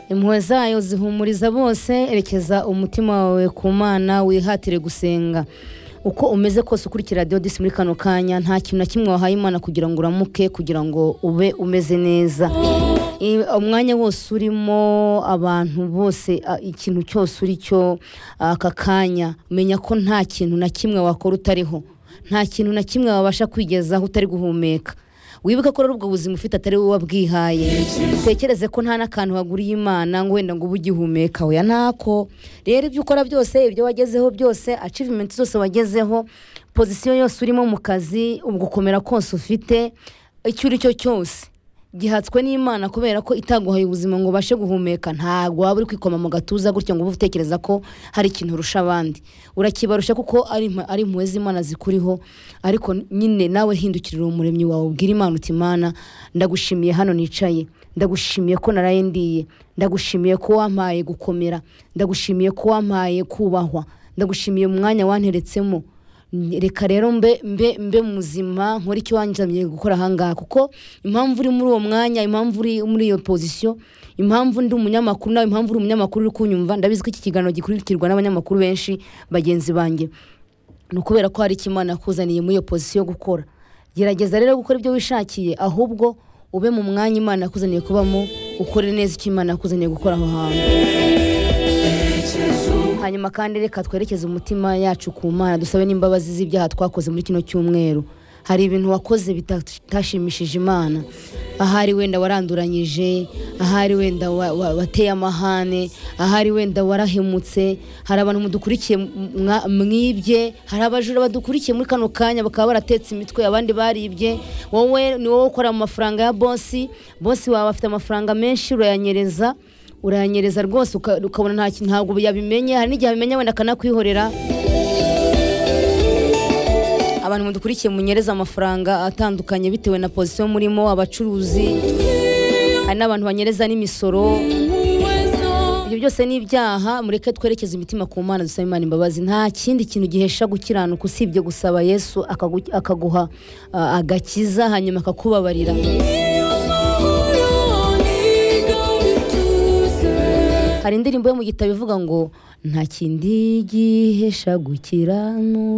impuhwe zayo zihumuriza bose erekeza umutima wawe ku mana wihatire gusenga uko umeze kose ukurikira radiyo disi muri kano kanya nta kintu na kimwe wahaye imana kugira ngo uramuke kugira ngo ube umeze neza I- umwanya wose urimo abantu bose a- ikintu cyose uri cyo aka kanya menya ko nta kintu na kimwe wakora utariho nta kintu na kimwe wabasha kwigezaho utari guhumeka wibuke ko rero ubwo buzima ufite atari wowe wabwihaye utekereze ko nta n'akantu waguriye imana ngo wenda ngo ube ugihumeka oya ntako rero ibyo ukora byose ibyo wagezeho byose achievement zose wagezeho pozisiyo yose urimo mu kazi ubwo gukomera kose ufite icyo uri cyo cyose gihatswe n'imana kubera ko itaguhaye ubuzima ngo ubashe guhumeka ntabwo waba uri kwikoma mu gatuza gutya ngo ube utekereza ko hari ikintu urusha abandi urakibarusha kuko ari impu- ari impuhwe z'imana zikuriho ariko nyine nawe hindukirira umuremyi wawe ubwira imana uti imana ndagushimiye hano nicaye ndagushimiye ko naraye ndiye ndagushimiye ko wampaye gukomera ndagushimiye ko wampaye kubahwa ndagushimiye umwanya wanteretsemo reka rero mbe mbe mbe muzima nkore icyo wanjamiye gukora ahangaha kuko impamvu uri muri uwo mwanya impamvu uri muri iyo pozisiyo impamvu ndi umunyamakuru nawe impamvu uri umunyamakuru uri kunyumva ndabizi ko iki kiganiro gikurikirwa n'abanyamakuru benshi bagenzi banjye ni ukubera ko hari icyo imana yakuzaniye muri iyo pozisiyo yo gukora gerageza rero gukora ibyo wishakiye ahubwo ube mu mwanya imana yakuzaniye kubamo ukore neza icyo imana yakuzaniye gukora aho hantu hanyuma kandi reka twerekeze umutima yacu ku mana dusabe n'imbabazi z'ibyaha twakoze muri kino cyumweru hari ibintu wakoze bitashimishije imana ahari wenda waranduranyije ahari wenda wa- wa- wateye amahane ahari wenda warahemutse hari abantu mudukurikiye m- mwa- mwibye hari abajura badukurikiye muri kano kanya bakaba baratetse imitwe abandi baribye wowe ni wowe ukora mu mafaranga ya bosi bosi wawe afite amafaranga menshi urayanyereza uranyereza rwose uka- ukabona nta kintu ntabwo yabimenye hari n'igihe abimenya wenda akanakwihorera abantu mudukurikiye munyereza amafaranga atandukanye bitewe na pozisiyo murimo abacuruzi hari n'abantu banyereza n'imisoro ibyo byose ni ibyaha mureke twerekeze imitima ku mana dusaba imana imbabazi nta kindi kintu gihesha gukiranuka usibye gusaba yesu akagu- akaguha ah, agakiza hanyuma akakubabarira hari indirimbo yo mu gitabo ivuga ngo nta kindi gihesha gukiranuka